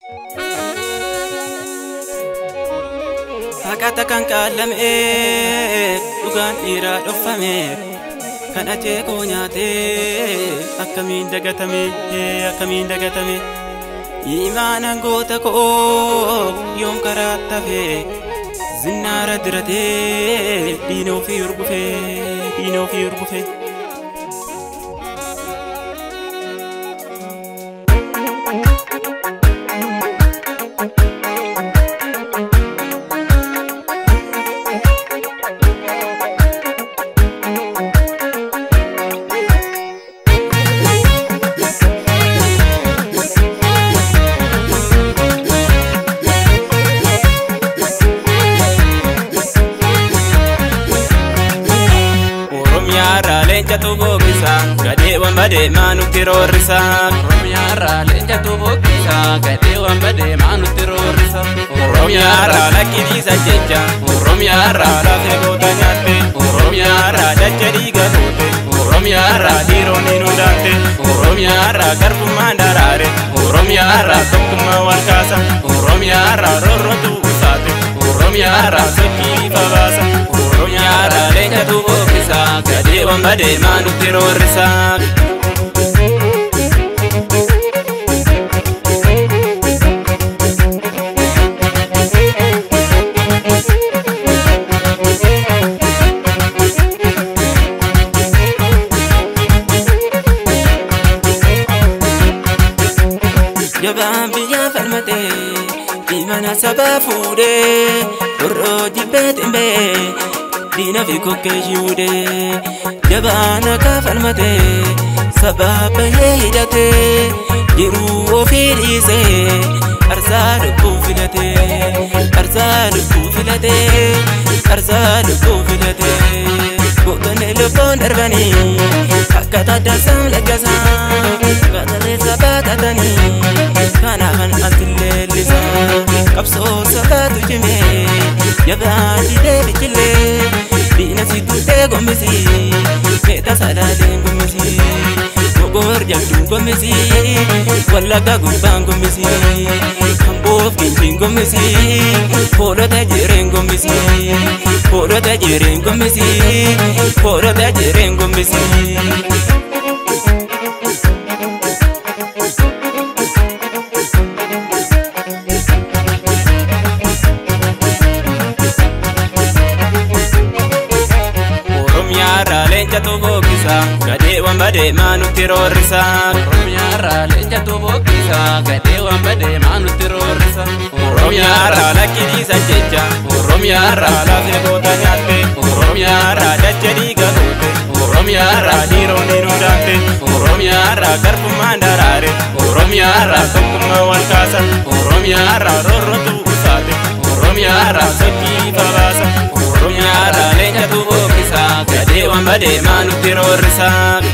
Haqata kan qaalame dhugaan dhiiraa dhofame kan acheekoo nyaate akkamiin dagatame akkamiin dagatame imaanan goota koo yoom karaa tafe zinnaara diratee diina ofii urgufe diina ofii urgufe. Oromiyaarraa leencatu boqqisa gadeewwan badeemaa nutti roorrisa. Oromiyaarraa leencatu boqqisa gadeewwan badeemaa nutti roorrisa. Oromiyaarraa lakkisiisa jecha Oromiyaarraa lafee goota nyaatte Oromiyaarraa dacha dhiiga goote Oromiyaarraa dhiironni nu daante Oromiyaarraa garbummaan daraare Oromiyaarraa tokkummaa wal kaasa Oromiyaarraa roorrotu usaate Oromiyaarraa sochii ifa baasa Oromiyaarraa leencatu boqqisa gadeewwan badeemaa nutti roorrisa. Jabaan biyyaa falmatee imana sabaa fuudhee borroo jibbee ximbee diina fi kokkee shiudhee jabaan akka falmatee sabaa bahee hidhatee jiruu ofii dhiisee arsaa lubbuu filatee arsaa lubbuu filatee arsaa lubbuu filatee gootonni lubbuun darbanii akka taddaansaan laggasaa gaazaleessa baatatanii kanaafan ati leellisa qabsoo sabaatu cimee jabaan didee biqilee diina si tuutee gombisi meeta sadaaleen gombisi mogoor jabduun gombisi wallagga gubbaan gombisi hamboof kinkiin gombisi hoolota jireen gombisi hoolota jireen gombisi hoolota jireen gombisi. Oromiyaarraa leencatu boqqisa gadeewwan badeemaa nutti roorrisa. Oromiyaarraa leencatu boqqisa gadeewwan badeemaa nutti roorrisa. Oromiyaarraa lakkisiisa jecha Oromiyaarraa lafee goota nyaatte Oromiyaarraa dacha dhiiga goote Oromiyaarraa dhiironni nu daante Oromiyaarraa garbummaan daraare Oromiyaarraa tokkummaa wal kaasa Oromiyaarraa roorrotu usaate Oromiyaarraa sochii ifa baasa Oromiyaarraa leencatu boqqisa gadeewwan badeemaa nutti roorrisa.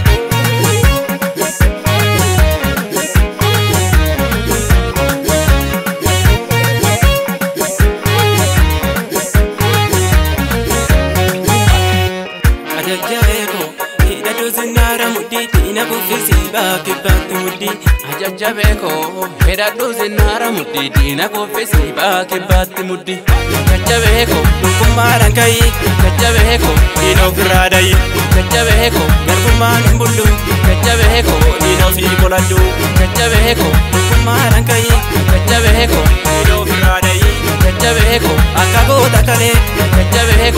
Ajajjabeeko hidhadhu zinnaara mudhii diina kuffisii baakibbaatti mudhii. Ajajjabeekoo hidhadhu zinnaara mudhii diina kuffisii baakibbaatti mudhii. Ajajjabeekoo Tokkummaadhaan ka'ii Ajajjabeekoo diina ofirraa dayi. Ajajjabeekoo Garbummaan hin bullu Ajajjabeekoo diina ofii qoladhu. Ajajjabeekoo Tokkummaadhaan ka'ii Ajajjabeekoo diina ofirraa dayi. Ajajjabeekoo Akka goota kalee